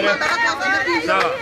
Sawa.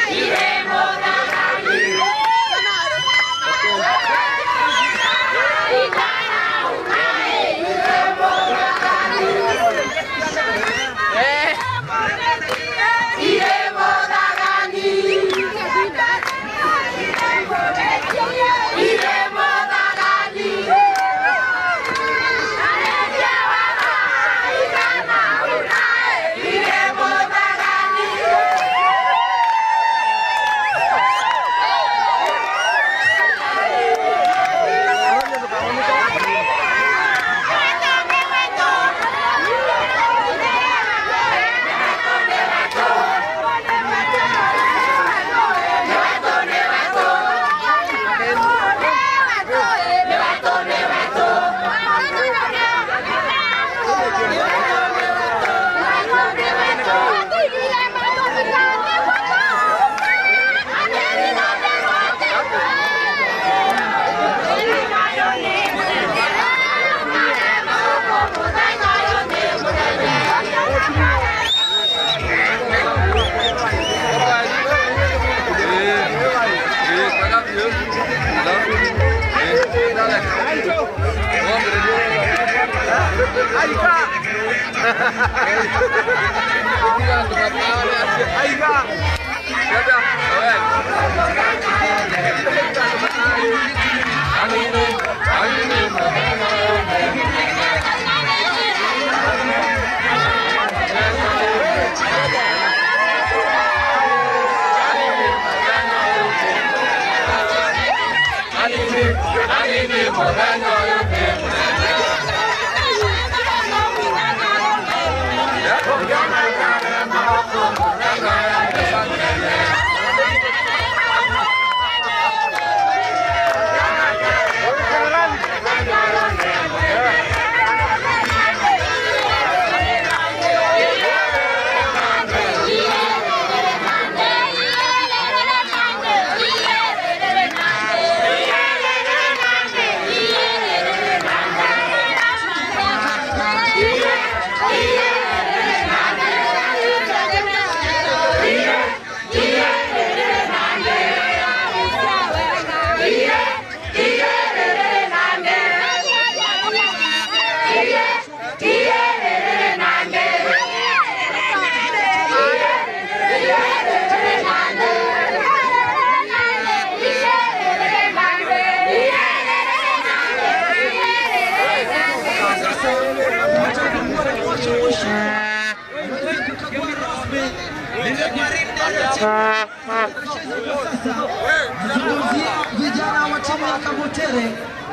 Nazungumzia vijana wa timu ya Kabutere,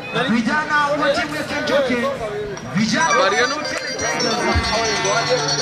vijana wa timu ya Kentucky, vijana wa Kabutere Tigers.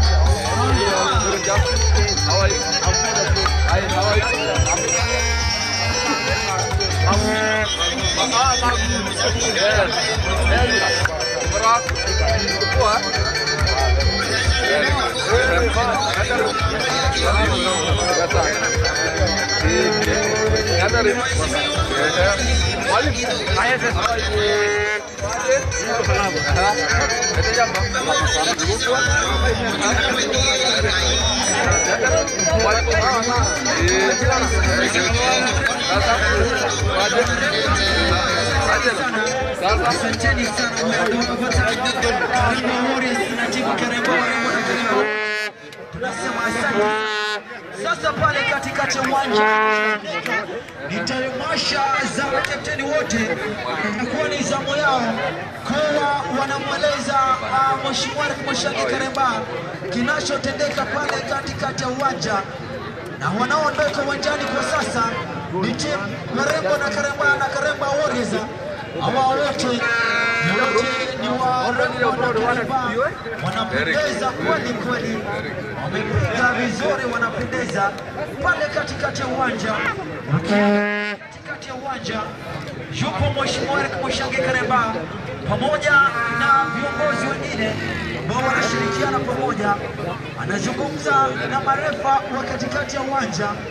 Asanteni sana mmepata Karima Warriors na timu Karema Warembo na Karema. Tunasema asante. Sasa pale katikati ya uwanja ni tamasha za makapteni wote, itakuwa ni zamu yao kuwa wanamweleza uh, Mheshimiwa Eric Mwishangi Karemba kinachotendeka pale katikati ya uwanja, na wanaoondoka uwanjani kwa sasa ni timu Marembo na Karemba na Karemba Warriors. Hawa wote wote ni Warembo na Karemba, wanapendeza kweli kweli, wamepiga vizuri, wanapendeza pale katikati ya uwanja katikati ya uwanja yupo Mheshimiwa Eric Mwishangi Karemba pamoja na viongozi wengine ambao wanashirikiana pamoja, anazungumza na marefa wa katikati ya uwanja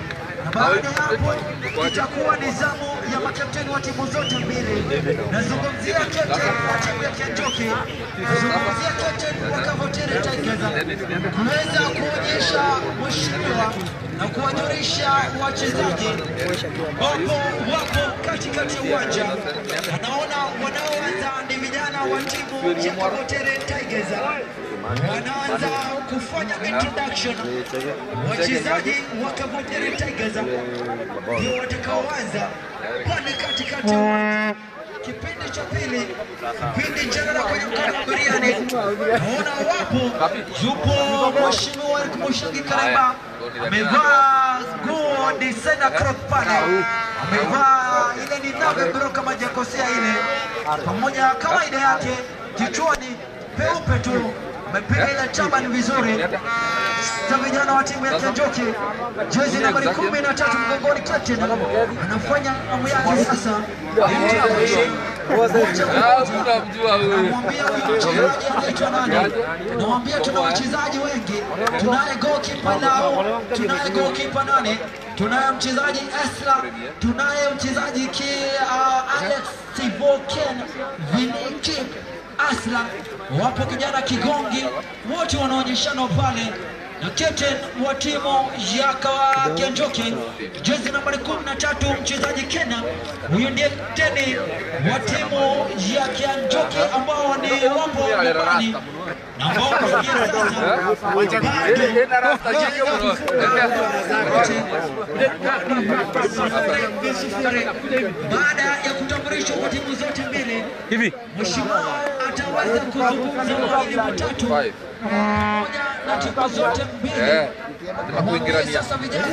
na baada ya hapo itakuwa ni zamu ya makapteni wa timu zote mbili. Nazungumzia captain wa timu ya Kenjoki, nazungumzia captain wa Kavoteri Tigers kuweza kuonyesha mheshimiwa na kuwajulisha wachezaji wapo wapo katikati ya uwanja. Anaona wanaoanza ni vijana wa timu ya Kavoteri Tigers wanaanza kufanya introduction. Wachezaji wa Kavoteri Tigers ndio watakaoanza pale katikati ya uwanja. Kipindi cha pili, kipindi cha dada kwenye mkanda wa biriani, naona wapo, yupo mheshimiwa Eric Mushangi Karema amevaa nguo designer crop pale, amevaa ile ni nave bro, kama jakosea ile, pamoja kawaida yake kichwani peupe tu amepiga ile tabani vizuri za vijana wa timu ya Kenjoki, jezi nambari kumi na tatu mgongoni, captain anafanya amu yake sasa. Namwambia huyu mchezaji anaitwa nani? Namwambia tuna wachezaji wengi, tunaye goalkeeper Lau, tunaye goalkeeper nani? Tunaye mchezaji Esla, tunaye mchezaji ki uh, Alex Tivoken Viniki Asla, wapo kijana Kigongi, wote wanaonyeshana pale na captain wa timu ya Kawa Kenjoki, jezi nambari 13 mchezaji Kena. Huyu ndiye kapteni wa timu ya Kenjoki ambao ni wapo nyumbani na ambao kufikia sasa bado sifuri baada ya kutambulishwa kwa timu zote mbili hivi Mheshimiwa ataweza kuzungumza mawili matatu pamoja na timu zote mbili. Eh, lazima kuingiliania. Sasa vijana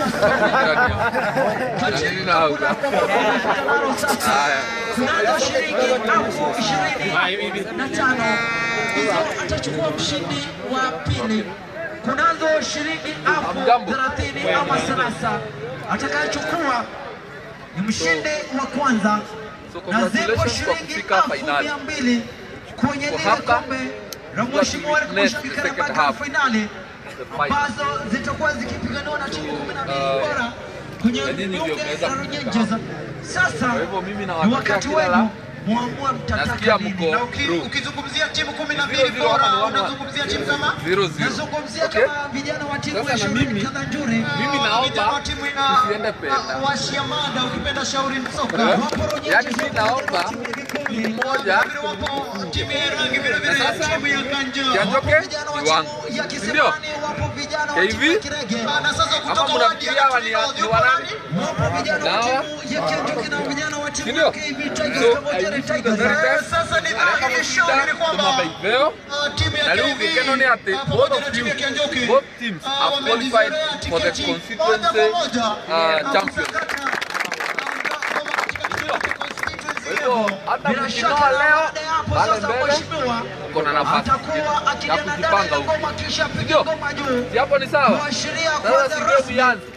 Nini na hauka? nalo sasa tunazo shilingi elfu ishirini na tano hizo atachukua mshindi wa pili. Kunazo shilingi elfu Hamjambo. thelathini ama salasa atakayechukua ni mshindi wa kwanza So na zipo congratulations kwa shilingi kufika elfu finali. mia mbili kwenye Kwa lile hapa, kombe la Mheshimiwa Eric next Mushangi second Karabaka half. finali final. ambazo zitakuwa zikipiganiwa na timu kumi na mbili Uh, bora kwenye ya nini ndio bunge mmeweza la kufika Runyenjes. Sasa Kwa hivyo mimi ni nawatakia wakati kila la- wenu muamue mtataka Nasikia nini. mko Na uki- through. ukizungumzia timu kumi na Zero, mbili zero, hapa ni bora one, one. unazungumzia timu kama Zero, zero. nazungumzia Okay? kama vijana wa timu Sasa ya na Shauri mimi- Kadhanjuri mimi naomba vijana wa timu ina tusiende penda. washiamada ukipenda shauri msoka Eh? wapo Runyenjes, Yaani mimi naomba timu ya vikundi. mmoja wapo timu ya rangi vile vile Na sasa, timu ya Kanja Kianjoke Wapo vijana wa ni wangu. timu ya Ndio? Kisemani wapo vijana wa timu KV? ya Kirege na sasa Ama kutoka wadi mnafikiria ya hawa ni- Katrina ni yupo wanani? nani? wapo vijana wa Dawa? timu ya Kianjoke na vijana wa timu Ndio? ya KV Tigers So, pamoja na I wish you the Tigers very Eh, best. sasa ni Areka dhahiri mushinda shauri ni kwamba tumabaiveo uh, timu ya na rĩu KV gĩkeno nĩ atĩ uh, both pamoja of na you timu ya Kianjoke both teams uh, have qualified wamejizoea for the tiketi moja constituency kwa moja, uh, na champion kusakata, uh, ngoma katika constituency Kwa hivyo, level. hata Bila mkinoa shaka leo, baada ya hapo pale sasa mbele, mheshimiwa uko na nafasi atakuwa ya akijana ndani kujipanga ya huko. ngoma kisha piga Ndio? ngoma juu Si hapo ni sawa kuashiria sasa kwanza si rasmi game ianze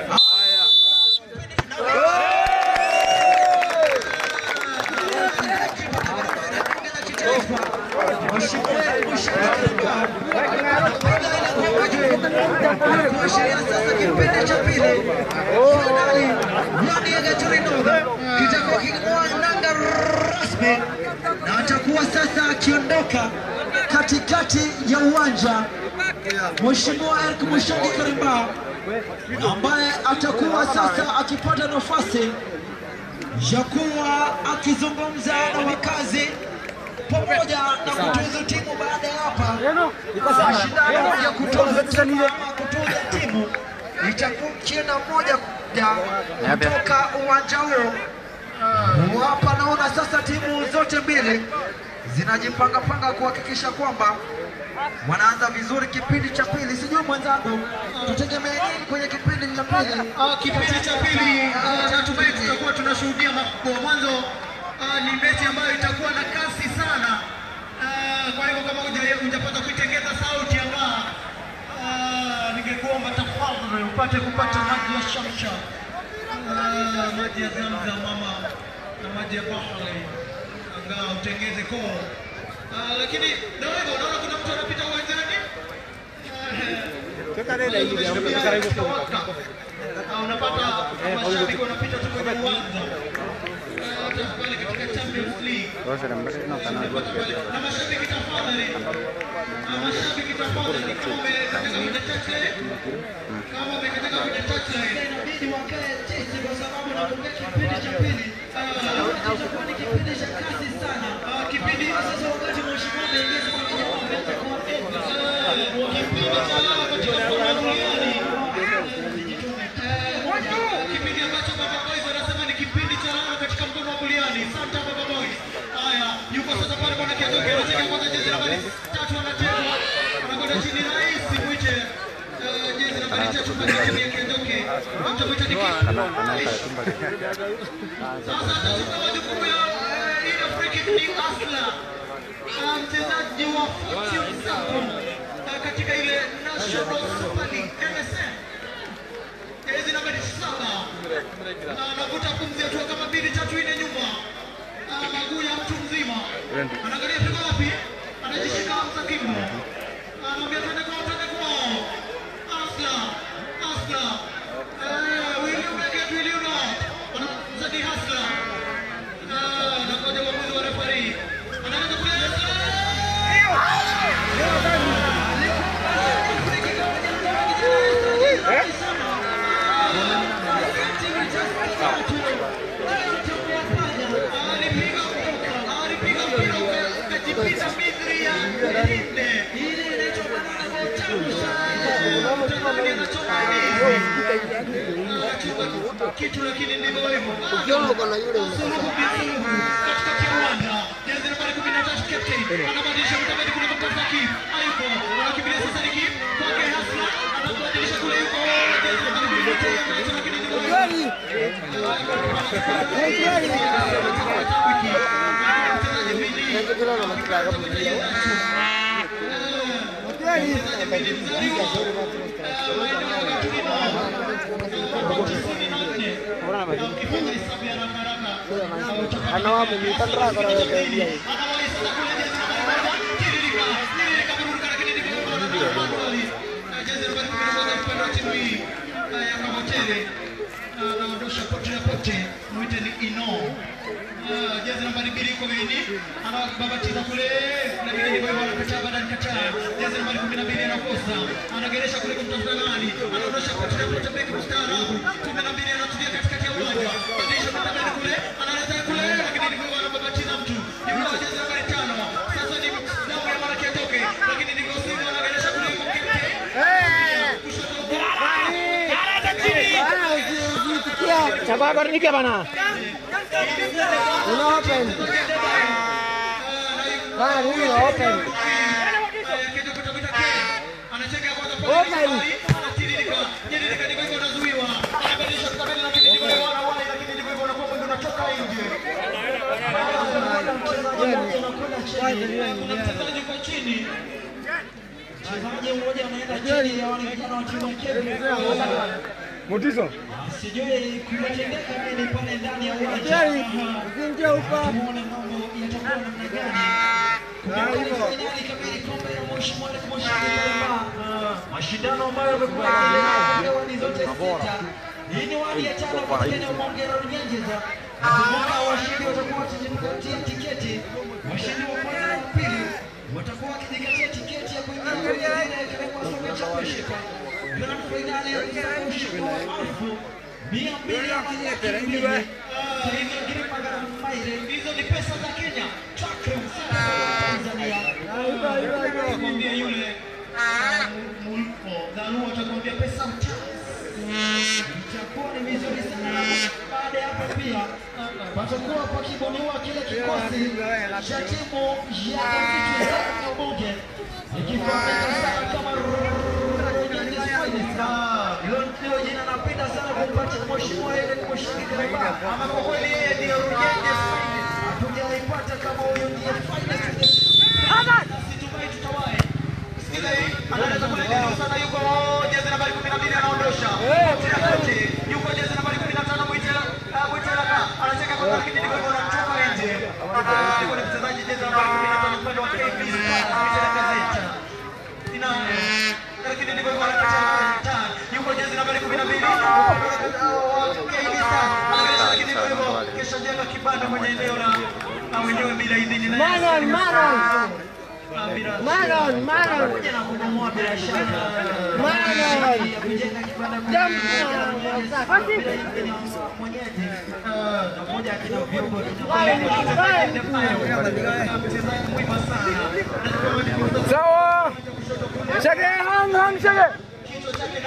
kuashiria sasa kipindi cha pili fainali ndani ya Gatorino kitakuwa king'oa nanga rasmi na atakuwa sasa akiondoka katikati ya uwanja Mheshimiwa Eric Mushangi Karimba ambaye atakuwa sasa akipata nafasi ya kuwa akizungumza na wakazi pamoja na kutuza timu baada ya hapa mashindano ya kutuza timu ama kutuza timu itakuwa kienda moja moja kutoka uwanja huo. Hapa naona sasa timu zote mbili zinajipanga panga kuhakikisha kwamba wanaanza vizuri kipindi cha pili. Sijui mwenzangu, tutegemee nini kwenye kipindi cha pili? Ah, kipindi cha pili ah, natumai tutakuwa tunashuhudia makubwa. Mwanzo ah, ni mechi ambayo itakuwa na kasi sana. Ah, Kwa hivyo kama huja- hujapata kuitengeza sauti ya baa, ah, ningekuomba tafadhali upate kupata maji ya shamsha, Ah, maji ya Zamzam mama na maji ya bahari, angaa utengeze koo. Ah, Lakini ndio hivyo, unaona kuna mtu anapita uwanjani Na unapata mashabiki wanapita tu kwenye uwanja Eh, pale katika Champions League na mashabiki tafadhali, na mashabiki tafadhali, kama umekatika kwenye touchline, kama umekatika kwenye touchline, inabidi wakae chini kwa sababu nakumbuka kipindi cha pili ah, itakuwa ni kipindi cha kasi sana. Ah, Kipindi sasa, wakati mheshimiwa ameingia kwa jamaa ameanza kuwapiga Eh, kipindi cha lala katika kombe duniani Eh, kipindi ambacho Baba Boys wanasema ni kipindi cha lala katika mkono wa kuliani. Santa Baba Boys. Haya, yuko sasa pale bwana Kiatoke anacheka kwanza jezi nambari tatu anacheza. Anakwenda chini rais mwite eh, jezi nambari tatu pale chini ya Kiatoke. Mtamwita ni kipi? Sasa atachukua majukumu ya eh, ile free kick ni Asla. Ah, Mchezaji wa Fortune Sacco eh, katika ile National Super League NSL jezi nambari saba Na anavuta pumzi hatua kama mbili tatu nne nyuma, Ah, maguu ya mtu mzima, anaangalia pigo wapi, anajishika Hamza Kimbo, anaambia twende kwao, twende kwao, Asla Asla, Eh, William Leggett, William Not, Anamzadi Hasla, Ah, anakuja uamuzi wa referee, anaanza kule alipiga alipiga mpira ukajipita mithili ya Linde. Ile inaitwa banana kwa utamu sana. Mtazamaji anachoma ndizi. Anachoma kitu lakini ndivyo hivyo. Suluhu bisuluhu katikati ya uwanja. Jezi nambari 13 captain. Anabadilisha mtabadi kule kwa Kazaki. Hayupo. Anakimbilia sasa ni kim. Kwake Hasla. Anabadilisha kule yuko. Jezi nambari 13 lakini ndivyo hivyo. anaondosha pote na pote, mwite ni Ino. Ah, Jezi nambari mbili yuko Beni, anababatiza kule, lakini ndivyo hivyo, anakataa baada ya kukataa. Jezi nambari kumi na mbili anakosa, anageresha kule kumtafuta nani, anaondosha pote na pote, beki mstaarabu, kumi na mbili anatulia katikati ya uwanja, badilisha mtabani kule, analeta kule, lakini ndivyo hivyo, anababatiza mtu, yuko jezi nambari tano, sasa ni damu ya mara kiatoke, lakini ndivyo sivyo, anageresha kule, yuko Kempe. Kushoto Chababarnike bana. Una open. Bana, mimi na open. Mchezaji mmoja anaenda chini ya wale vijana wa timu ya Kenya. Mutiso. Sijui kumetendeka nini pale ndani ya uwanja. Jerry, usinje huko. Tuone mambo yatakuwa namna gani. Kumekuwa ni fainali kamili kombe la Moshi Mwale kwa Moshi Kilema. Mashindano ambayo yamekuwa yakipewa ni zote sita. Hii ni wadi ya tano kwa Kenya Mwongera Runyenjeza. Kumbuka washindi watakuwa wakijipatia tiketi. Washindi wa kwanza na wa pili watakuwa wakijikatia tiketi ya kuingia kwenye ile Karema Soka Championship. Grand finali ya kusafisha kwa elfu mia mbili ya laki mbili. Ah, hizo Girima Gharama Maire, hizo ni pesa za Kenya. Takrim sana za Tanzania. Mwambie yule ah, Mulpo Dharua atakwambia pesa mtaji itakuwa ni vizuri sana. Baada ya hapo pia patakuwa pakibuniwa kile kikosi cha timu ya Msitu ya Ubunge ikifahamika sana kama Rangers Finest. Ah, Hilo ndio jina napenda sana kumpatia mheshimiwa ile mshiriki Karaba, ama kwa kweli yeye ndio Rangers Finest. Hatujaipata kama huyo ndiye finest. Situmai tutawahi. Sikiza hii, analeta kule juu sana, yuko jezi nambari 12 anaondosha. Tena kote, yuko jezi nambari 15 Mwitela, ah, Mwitela ka anacheka kwa lakini ndivyo hivyo anamtoka nje. Ah, yuko ni mchezaji jezi nambari 15 upande wa KB Mwitela Gazeta. Ina lakini ndivyo hivyo anakataa mwenyewe bila idhini na Maron, Maron, Ah, bila Maron, Maron, pamoja na kubomoa bila shaka Maron. kujenga kibanda Jump. mwenyeji Ah, moja ya kina vyombo mchezaji mwema sana Sawa. Shage, hang, hang, shage. kichwa chake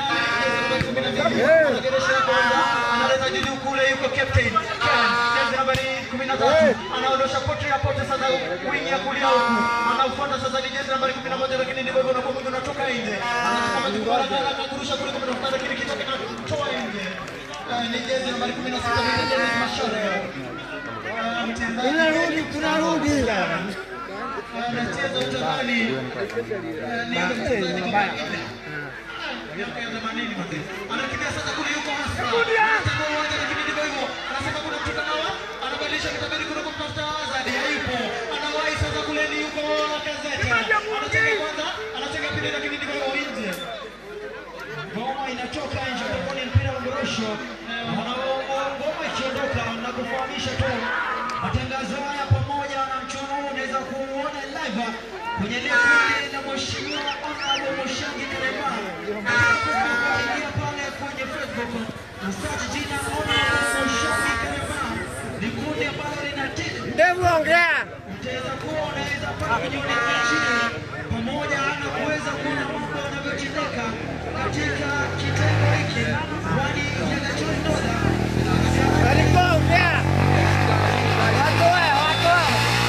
analeta juu kule, yuko captain Ken, jezi nambari 13 anaondosha pote na pote sasa wing ya kulia huku, anafuata sasa ni jezi nambari 11 lakini ndivyo hivyo unakuwa mwingi unatoka nje, anachukua majukumu haraka haraka kurusha kule kwa mtafuta, lakini kichwa kinatoa nje. Eh, Ni jezi nambari 16 ni Dennis Mashare. Eh, mchezaji Tunarudi, tunarudi. anacheza utazani ni mchezaji mwingine miaka ya themanini mazee. Anakimbia sasa kule yuko hasa. Anataka uwanja lakini ndivyo hivyo. Anasema kuna mtu kanawa. Anabadilisha kitabiri kuna kumtafuta Azad. Hayupo. Anawahi sasa kule ni yuko Lacazette. Anacheka kwanza, anacheka pili lakini ndivyo hivyo nje. Ngoma inatoka nje utakuwa ni mpira wa ngorosho. Wanaomba ngoma ikiondoka na kufahamisha tu matangazo haya pamoja na mchuano huu unaweza kuuona live kwenye level na mheshimiwa Honorable Moshangi Karema. Ingia pale kwenye Facebook na search jina Honorable Moshangi Karema. Ni kundi ambalo lina tick Ndevu ongea. utaweza kuwa unaweza pata kujionea chini pamoja na kuweza kuona mambo yanavyotendeka katika kitengo hiki kwani yanachoondoka Walikuwa ongea. Watoe, watoe.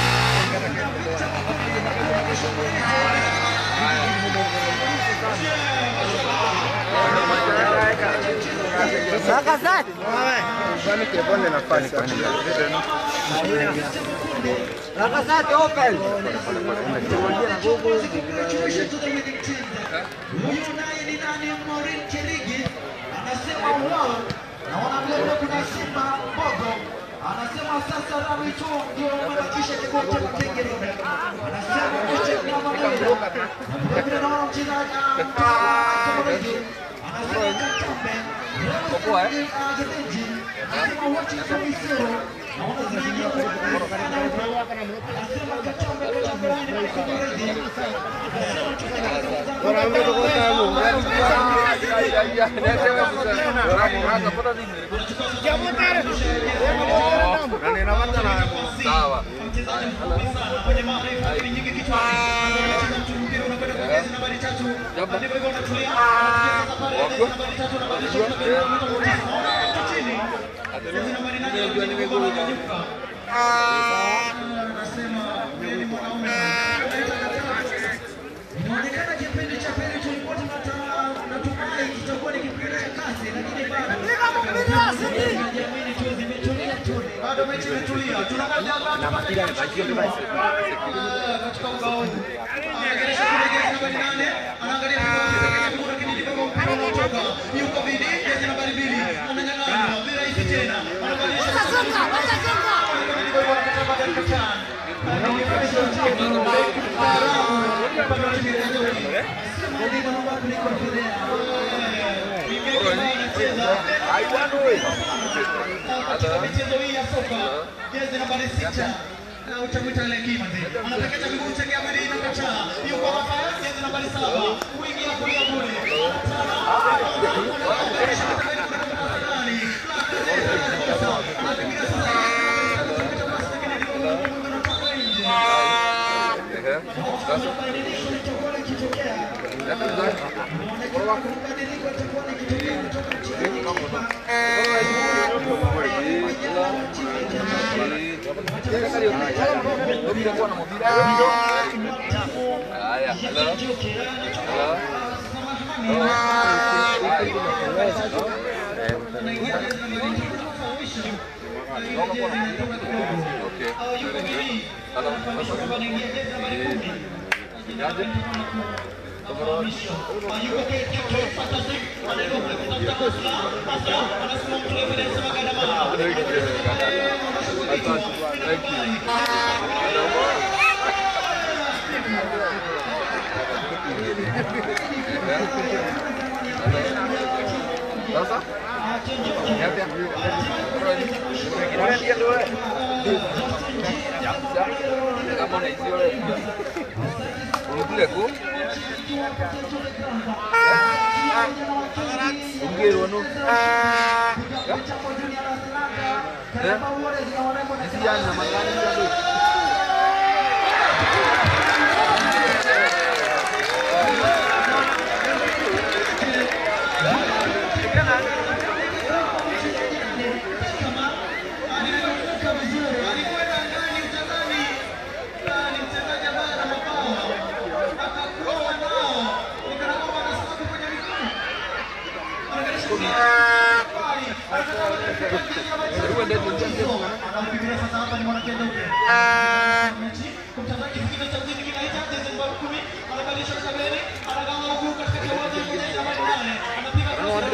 Lacazette. Lacazette open. Huyu naye ni nani? Maureen Cherigi anasema wao naona mbele kuna Simba Mbogo anasema sasa Rawi tu ndio wamebakisha kibao cha Makenge Road. Anasema kocha kama Mawila na vile naona mchezaji Komorezi anasema Katambe Popoa, eh? Agedeji anasema wote kabisa naona zaidi ya anasema Katambe Katambe na Komorezi Sawa. mchezaji mfupi sana kwenye marefu lakini nyingi kichwani. Anacheza mtu mpira unakwenda kwa jezi nambari tatu. Ndivyo hivyo unatulia. Anacheza pale jezi nambari tatu anabadilisha unapenda kuruka mchezo. Anaona mtu chini. Jezi nambari nane ananyanyuka. Anasema yeye ni mwanaume. Inaonekana kipindi cha pili tulikuwa tunata- tunatumai kitakuwa ni kipindi cha kasi lakini bado Tunajiamini tu zimetulia tu. Bado mechi imetulia. Tunangoja bado katika ubao huu. Anaangalia kule jezi nambari nane. Anaangalia kule lakini ndivyo mpira unatoka. Yuko Vidi, jezi nambari mbili. Ananyang'anywa. Ni rahisi tena. Anabadilisha ndivyo hivyo anakata baada ya kuchan. Anaonyesha mchezo. Upande wa timu ya Nzuri. Sema ndivyo naomba kuliko Fidea. Mingine ambayo anacheza katika michezo hii ya soka jezi nambari sita na utamwita Lekima mzee anapekecha miguu chake ya mwili inakataa yuko hapa jezi nambari saba wingi ya kulia kule Haya, hello. Hello. Okay. Hello. Niaje? Thank you. Sasa? Niaje? Ya, Kama unaijua wewe. Urudile ku. Ungero no. Eh? Isi yan na magani ndio. Anampigia sasa hapa ni mwanakenda ule. Mchezaji kingine cha mjini kinaita jezi namba 10 anabadilisha kabeni anagawa huku katika kiwanja kimoja cha Marekani anapiga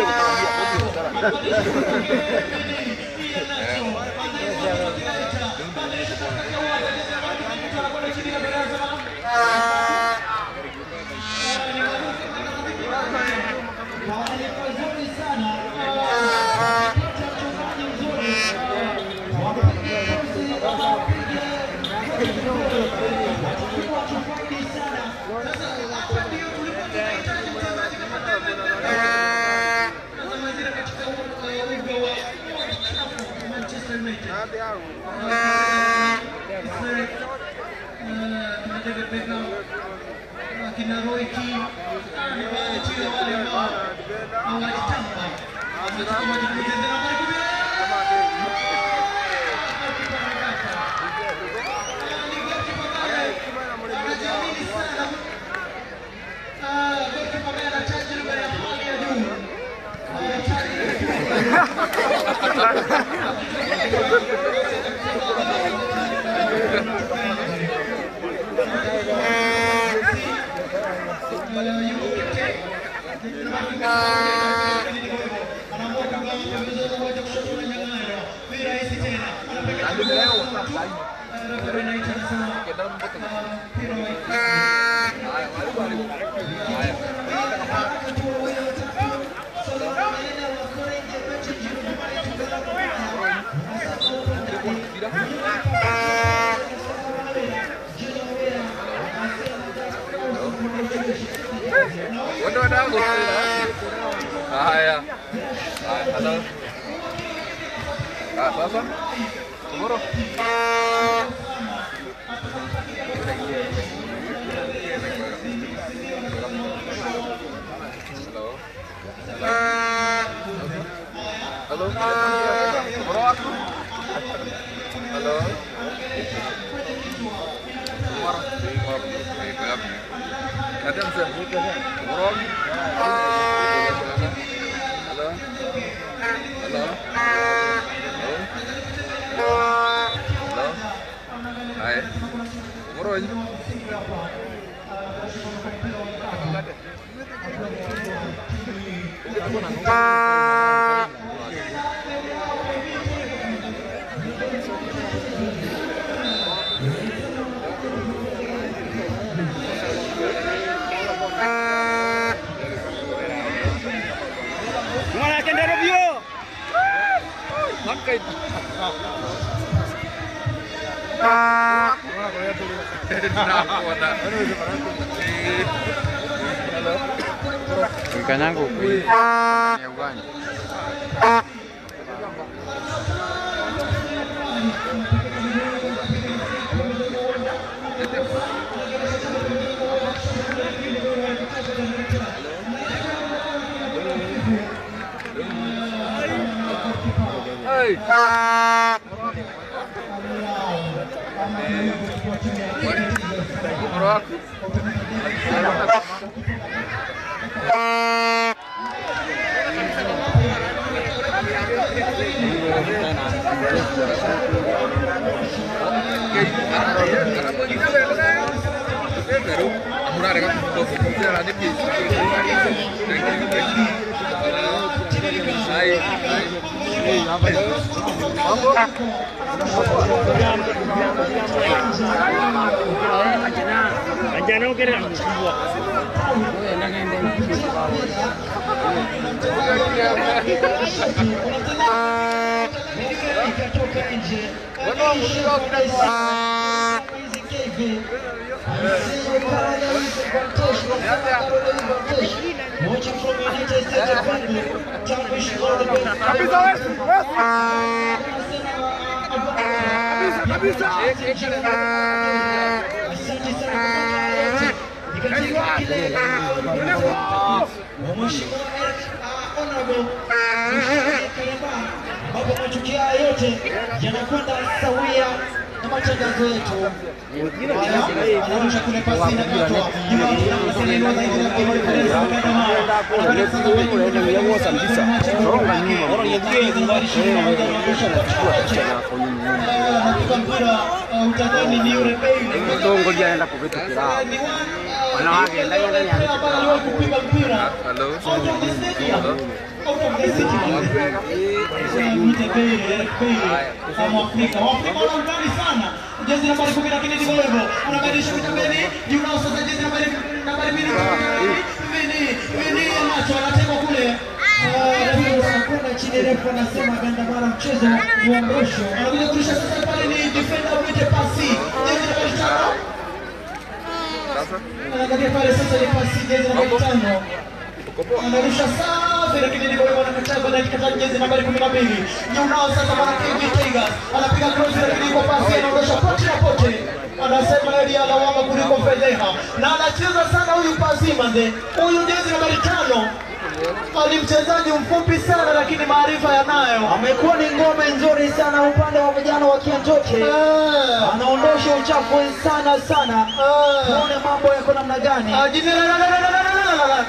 akina Roy Keane ni baadhi tu ya wale ambao hawajitamba. Watazamaji kucheza nambari kumi ni goalkeeper ambaye anajiamini sana. Ah, goalkeeper ambaye ana tajriba ya hali ya juu. Wanda wadau. Haya. Haya, halo. Ah, sasa. Tomorrow. Halo. Halo. Tomorrow aku. Halo. Tomorrow. Tomorrow. Tomorrow. Ada bisa Tomorrow. Halo. Halo. Halo. Halo. Hai. Tomorrow aja. Mwana kenda Robio. Makai. Nakuona. Halo. Kanyangu kwenye ya uwanja. Hey. Tomorrow aku. Anjana ukere mkubwa. ikatoka nje. KV. I see you Caroline Vantesh, Rosanna Caroline Vantesh, watching from United States of London. Tell me she all the best. Asante sana kwa katika kile wa Mheshimiwa Eric uh, Honorable Mheshimiwa Kareba, ambapo matukio haya yote yanakwenda sawia na matangazo yetu. Haya, anarusha kule pasi na katwa. Nyuma kuna msalimu wa zaidi na kwa Perez Mkandama. Anakwenda sasa kwa Anapiga mpira uh, utadhani ni yule Bale. Tongolia anaenda kuvitukira. Ni one, uh, Wanawake ndani ndani ya ambaye aliwahi kupiga mpira Hello. out of the stadium, out of the city. Mwite Bale, Eric Bale, uh, Mwafrika. Waafrika wana undani sana. Jezi nambari kumi lakini ndivyo hivyo. Anabadilisha vitambeni. Junao sasa jezi nambari nambari mbili. Vini, Vini anacho anatekwa kule. anakwenda chini refu anasema gandamara mchezo uondosho. Anakuja kurusha sasa pale ni defender mwite pasi. Jezi nambari tano. Anaangalia pale sasa ni pasi jezi nambari tano. Anarusha safi lakini ndivyo hivyo anakataa kwenda katika jezi nambari 12. Nyunao sasa bwana KV Tigers. Anapiga cross lakini kwa pasi anaondosha pote na pote. Anasema yeye ya lawama kuliko fedheha. Na anacheza sana huyu pasi manze. Huyu jezi nambari tano. Ni mchezaji mfupi sana lakini maarifa yanayo. Amekuwa ni ngome nzuri sana upande wa vijana wa Kianjoke. Eh. Anaondosha uchafu sana sana. Eh. Tuone mambo yako namna gani. Ah, jini- la- la- la- la- la- la- la- la- la- la- la-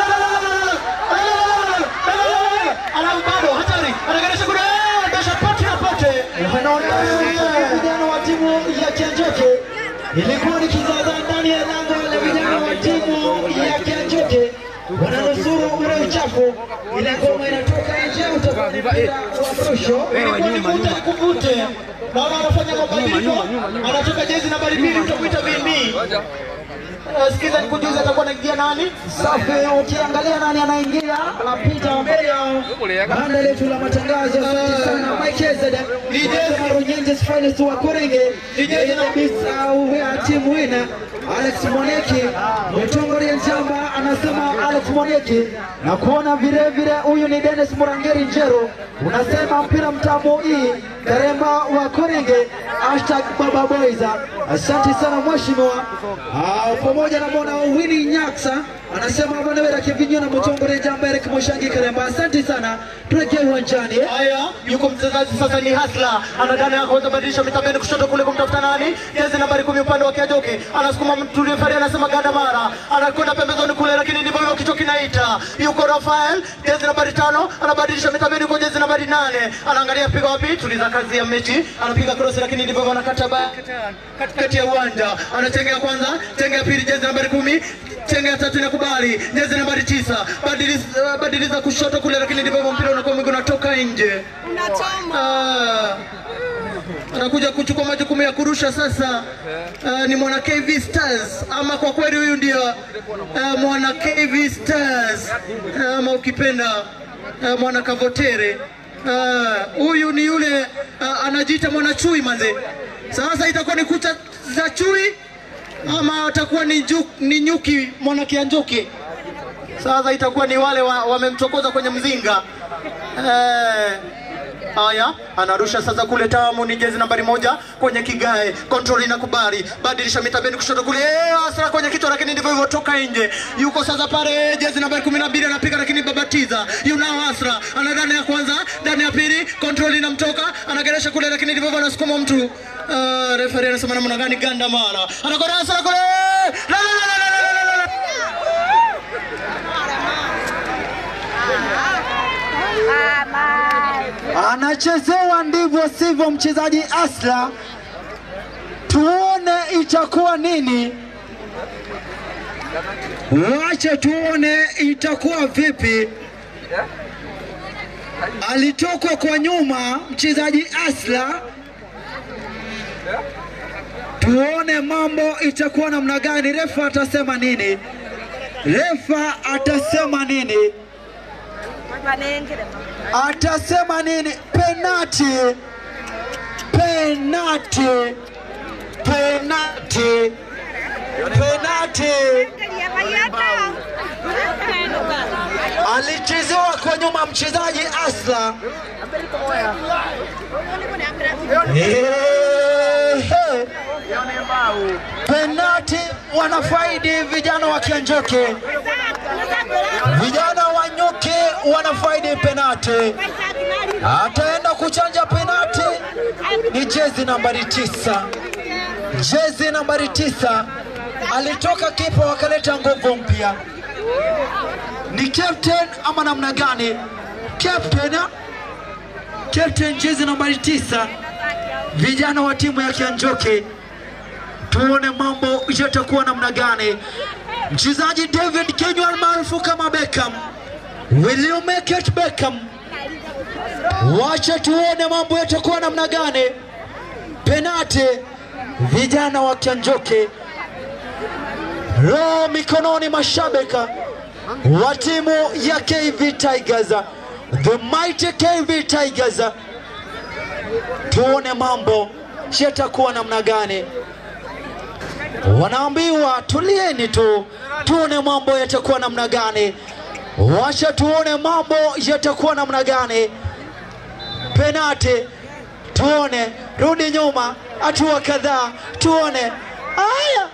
Alafu bado hatari, anageresha kule, ndosha pote na pote. Wanaondosha uchafu vijana wa timu ya Kianjoke. Ilikuwa ni kizaza ndani ya lango la vijana wa timu ya Kianjoke. Wananusuru ule uchafu. Ile ngoma inatoka nje utakuwa ni mpira wa mrusho. Ilikuwa ni vuta ni kuvute. Naona anafanya mabadiliko, anatoka jezi nambari mbili, utakuita Vini. Eh, Sikiza nikujuze, atakuwa anaingia nani? Safi, ukiangalia nani anaingia, anapita mbele yao. Banda letu la matangazo, asante sana Mike Ezed, DJ Marunyenjes Finest wa Korenge, DJ Bisa wa timu wina, Alex Moneki, Mtongori Njamba anasema Alex Moneki, na kuona vile vile huyu ni Dennis Murangeri Njero, unasema mpira mtamu hii Karemba wa Korenge, hashtag Baba Boys. Asante sana mheshimiwa. Ah, pamoja na mwana Winnie Nyaksa anasema bwana wewe kivinyo na Mtongore Njamba Eric Moshangi Karemba. Asante sana. Tuelekee uwanjani. Haya, yuko mchezaji sasa ni Hasla, anadana ya kuweza badilisha mitabeni kushoto kule kumtafuta nani? Jezi nambari kumi upande wa Kiajoke, anasukuma mtu refari anasema Gandamara, anakwenda pembezoni kule, lakini ndivyo hivyo kichwa kinaita. Yuko Rafael, jezi nambari tano, anabadilisha mitabeni kwa jezi nambari nane, anaangalia piga wapi, tuliza kazi ya mechi, anapiga cross, lakini ndivyo hivyo anakata ba katikati ya uwanja, anachengea kwanza, chenge ya pili, jezi nambari kumi chenge ya tatu inakubali, jezi nambari tisa, badiliza, badiliza kushoto kule, lakini ndivyo hivyo mpira unakuwa mwingi unatoka nje. Ah, anakuja kuchukua majukumu ya kurusha sasa. Ah, ni mwana KV Stars ama kwa kweli huyu ndio ah, mwana KV Stars ama ukipenda ah, mwana Kavotere. Ah, Huyu ni yule ah, anajiita mwana chui manze. Sasa itakuwa ni kucha za chui ama atakuwa ni, ju, ni nyuki mwana Kianjuki. Sasa itakuwa ni wale wa- wamemchokoza kwenye mzinga eh. Haya, anarusha sasa kule tamu, ni jezi nambari moja kwenye kigae, control inakubali, badilisha mitabeni kushoto kule, eh, Asra kwenye kichwa, lakini ndivyo hivyo, toka nje. Yuko sasa pale jezi nambari kumi na mbili anapiga, lakini babatiza yunao Asra ana ndani ya kwanza, ndani ya pili, control inamtoka, anageresha kule, lakini ndivyo hivyo, anasukuma mtu. Uh, referee anasema namna gani? Ganda mara anakwenda Asra kule, la la la la la la la la Anachezewa ndivyo sivyo mchezaji Asla. Tuone itakuwa nini. Wacha tuone itakuwa vipi. Alitokwa kwa nyuma mchezaji Asla. Tuone mambo itakuwa namna gani. Refa atasema nini? Refa atasema nini? atasema nini? Penati, penati. penati, penati alichezewa kwa nyuma mchezaji Asla. Ehe. Penati wanafaidi vijana wa Kianjoke, vijana wa Nyuki wanafaidi penati. Ataenda kuchanja penati ni jezi nambari tisa, jezi nambari tisa. Alitoka kipa wakaleta nguvu mpya. Ni captain ama namna gani? Captain, ah? captain jezi nambari tisa, vijana wa timu ya Kianjoke. Tuone mambo yatakuwa namna gani. Mchezaji David Kenywa almaarufu kama Beckham, will you make it Beckham? Wacha tuone mambo yatakuwa namna gani. Penati, vijana wa Kianjoke, roho mikononi mashabika wa timu ya KV Tigers, the mighty KV Tigers. Tuone mambo yatakuwa namna gani. Wanaambiwa tulieni tu, tuone mambo yatakuwa namna gani. Wacha tuone mambo yatakuwa namna gani. Penati, tuone, rudi nyuma hatua kadhaa, tuone haya.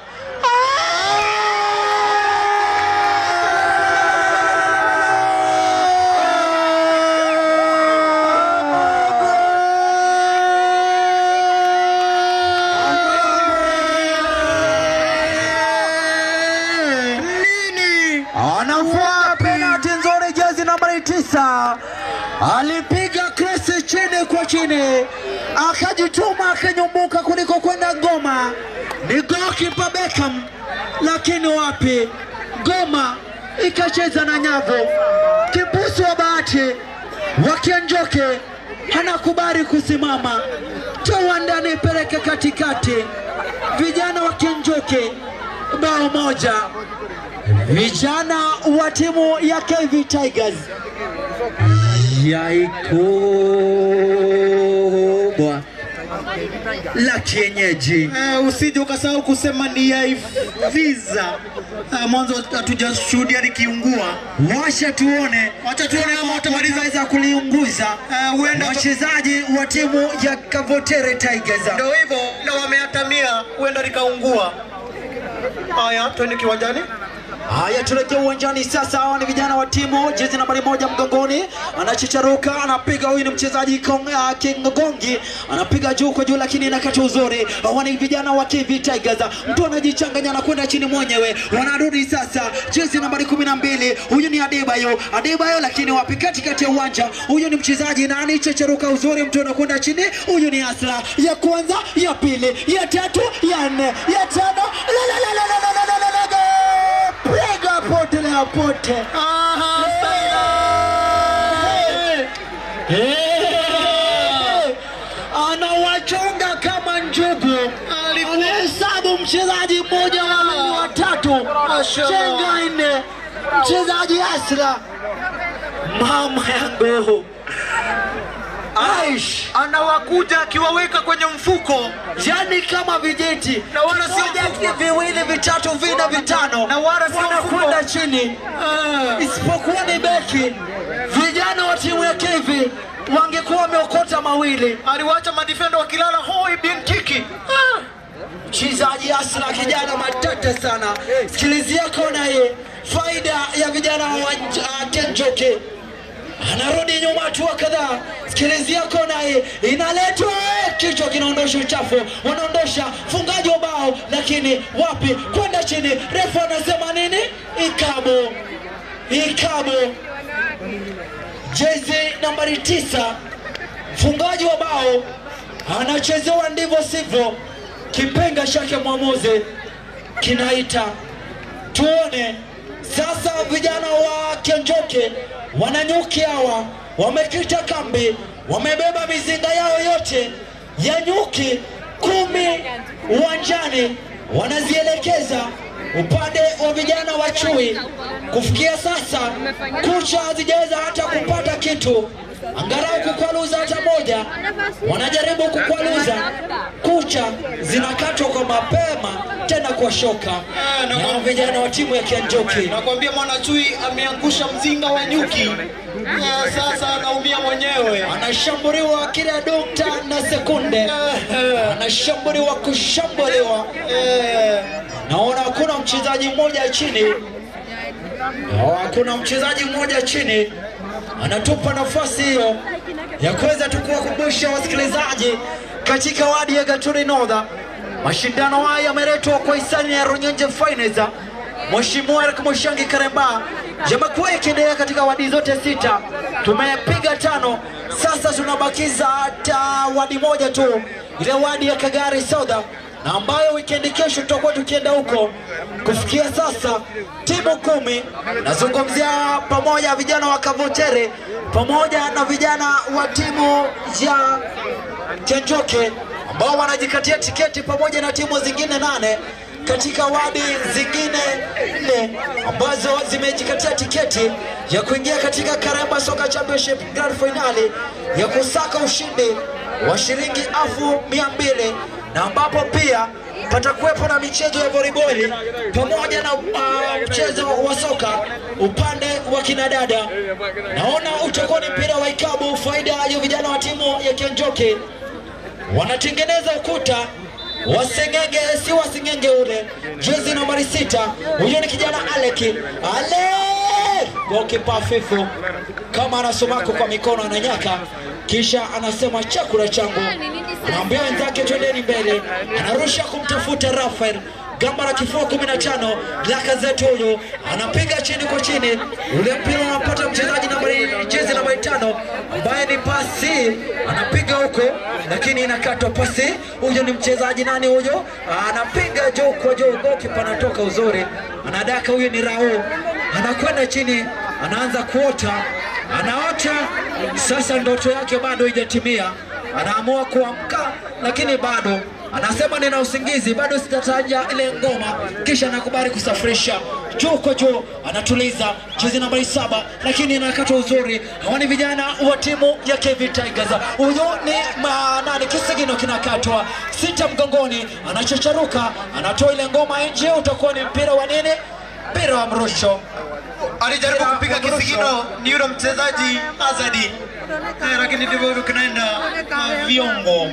Nini? Anafua penalti nzuri, jezi nambari tisa. Alipiga kresi chini kwa chini, akajituma akanyumbuka kuliko kwenda ngoma. Ni goalkeeper Beckham, lakini wapi, ngoma ikacheza na nyavu. Kibusu wa bahati wakianjoke anakubali kusimama, toa ndani, peleke katikati. Vijana wa Kianjoke bao moja. Vijana wa timu ya KV Tigers yai kubwa la kienyeji. Uh, usije ukasahau kusema ni ya visa. Uh, mwanzo hatujashuhudia likiungua. Washa tuone, Wacha tuone kama watamaliza. wataweza kuliunguza Uh, huenda wachezaji wa timu ya Kavotere Tigers. ndio hivyo, na wameatamia, huenda likaungua. Haya, twende kiwanjani. Haya, tuelekea uwanjani sasa. Hawa ni vijana wa timu jezi nambari moja mgongoni, anachicharuka, anapiga. Huyu ni mchezaji Kong- ah, Kingongi, anapiga juu kwa juu, lakini inakata uzuri. Hawa ni vijana wa KV Tigers, mtu anajichanganya na kwenda chini mwenyewe. Wanarudi sasa, jezi nambari kumi na mbili, huyu ni Adebayo, Adebayo, lakini wapi, katikati ya uwanja. Huyu ni mchezaji na anichecharuka uzuri, mtu anakwenda chini. Huyu ni Asla, ya kwanza, ya pili, ya tatu, ya nne, ya tano, la la la la la la la la la la la piga pote la pote. Eh, anawachonga kama njugu, anahesabu mchezaji mmoja wawili watatu, chenga nne, mchezaji Asra, mama yangu Aish, Anawakuja akiwaweka kwenye mfuko yani kama vijeti Na wala sio Moja, mfuko. viwili vitatu vinne vitano Na wala sio wanakwenda mfuko. chini isipokuwa ni beki. Vijana wa timu ya KV wangekuwa wameokota mawili. aliwacha madifenda wakilala hoi bin kiki. Mchezaji Asla kijana matata sana, sikilizia kona hii, faida ya vijana wa uh, Kenjoke anarudi nyuma hatua kadhaa, sikilizia kona hii, inaletwa kichwa kinaondosha uchafu, wanaondosha fungaji wa bao, lakini wapi, kwenda chini. Refu anasema nini? Ikabo, ikabo, jezi nambari tisa, mfungaji wa bao anachezewa ndivyo sivyo, kipenga chake mwamuzi kinaita tuone sasa. Vijana wa Kenjoke wananyuki hawa wamekita kambi, wamebeba mizinga yao yote ya nyuki kumi uwanjani, wanazielekeza upande wa vijana wa chui. Kufikia sasa kucha hazijaweza hata kupata kitu, angalau kukwaluza hata moja, wanajaribu kukwaluza kucha kucha zinakatwa kwa mapema tena kwa shoka na na kwa- vijana wa timu ya Kianjoki. Nakwambia Mwanachui ameangusha mzinga wa nyuki. Eh, Sasa anaumia mwenyewe. Anashambuliwa kila dokta na sekunde, anashambuliwa kushambuliwa. Eh, Naona hakuna mchezaji mmoja chini, No, hakuna mchezaji mmoja chini, anatupa nafasi hiyo ya kuweza tu kuwakumbusha wasikilizaji katika wadi ya Gatuni North. Mashindano haya yameletwa kwa hisani ya Runyenje Finance. Mheshimiwa Eric Mushangi Karemba yamekuwa yakiendelea katika wadi zote sita, tumepiga tano, sasa tunabakiza hata wadi moja tu, ile wadi ya Kagari South na ambayo wikendi kesho tutakuwa tukienda huko. Kufikia sasa timu kumi, nazungumzia pamoja vijana wa Kavotere pamoja na vijana wa timu ya Kenjoke ambao wanajikatia tiketi pamoja na timu zingine nane katika wadi zingine nne ambazo zimejikatia tiketi ya kuingia katika Karamba Soka Championship Grand Finali ya kusaka ushindi wa shilingi elfu mia mbili na ambapo pia patakuwepo na michezo ya volleyball pamoja na uh, mchezo wa soka upande wa kinadada. Naona utakuwa ni mpira wa ikabu, faida ya vijana wa timu ya Kenjoke wanatengeneza ukuta wasengenge si wasengenge ule jezi nambari sita huyo ni kijana aleki ale gokipa fifu kama anasomako kwa mikono ananyaka kisha anasema chakula changu anaambia wenzake twendeni mbele anarusha kumtafuta rafael gamba la kifua 15 laka zetu huyu anapiga chini kwa chini ule mpira unapata mchezaji nambari jezi nambari tano ambaye ni pasi anapiga huko lakini inakatwa pasi huyo ni mchezaji nani huyo anapiga juu kwa juu gokipa anatoka uzuri anadaka huyo ni rao anakwenda chini anaanza kuota anaota sasa ndoto yake bado haijatimia anaamua kuamka lakini bado anasema nina usingizi bado sitataja ile ngoma kisha anakubali kusafirisha juu kwa juu anatuliza jezi nambari saba lakini anakata uzuri hawa ni vijana wa timu ya KV Tigers huyu ni manani kisigino kinakatwa sita mgongoni anachocharuka anatoa ile ngoma nje utakuwa ni mpira wa nini mpira wa mrusho alijaribu Mpira kupiga wa mrusho. kisigino ni yule mchezaji Azadi. Eh, lakini ndivyo hivyo kinaenda na viongo.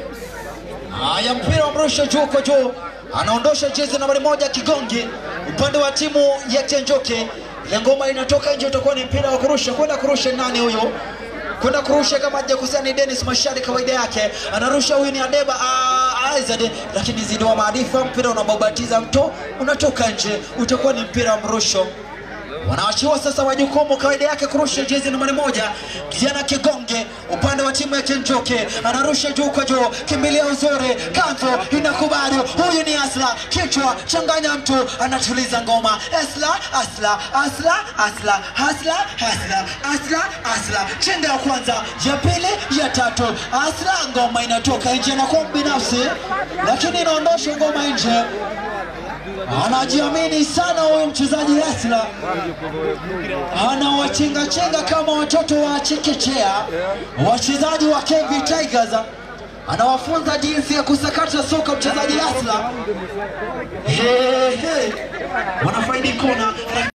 Haya, mpira wa mrusho juu kwa juu, anaondosha jezi nambari moja Kigongi upande wa timu ya Chenjoke. Ile ngoma inatoka nje, utakuwa ni mpira wa kurusha. Kwenda kurusha nani huyo? Kwenda kurusha kama hajakosea ni Dennis Mashari, kawaida yake anarusha. Huyu ni Adeba ah, Aizad, lakini zidiwa maarifa, mpira unababatiza mto, unatoka nje, utakuwa ni mpira wa mrusho wanaachiwa sasa majukumu kawaida yake kurusha jezi nambari moja kijana kigonge upande wa timu ya kenjoke anarusha juu kwa juu kimbilia uzuri kanzo inakubali huyu ni asla kichwa changanya mtu anatuliza ngoma asla asla asla asla asla asla asla asla chenga ya kwanza ya pili ya tatu asla ngoma inatoka nje na kwa binafsi lakini inaondosha ngoma nje anajiamini sana huyu mchezaji Asla, anawachengachenga kama watoto wa chekechea, wachezaji wa KV Tigers, anawafunza jinsi ya kusakata soka mchezaji Asla. He, he. Wanafaidi kona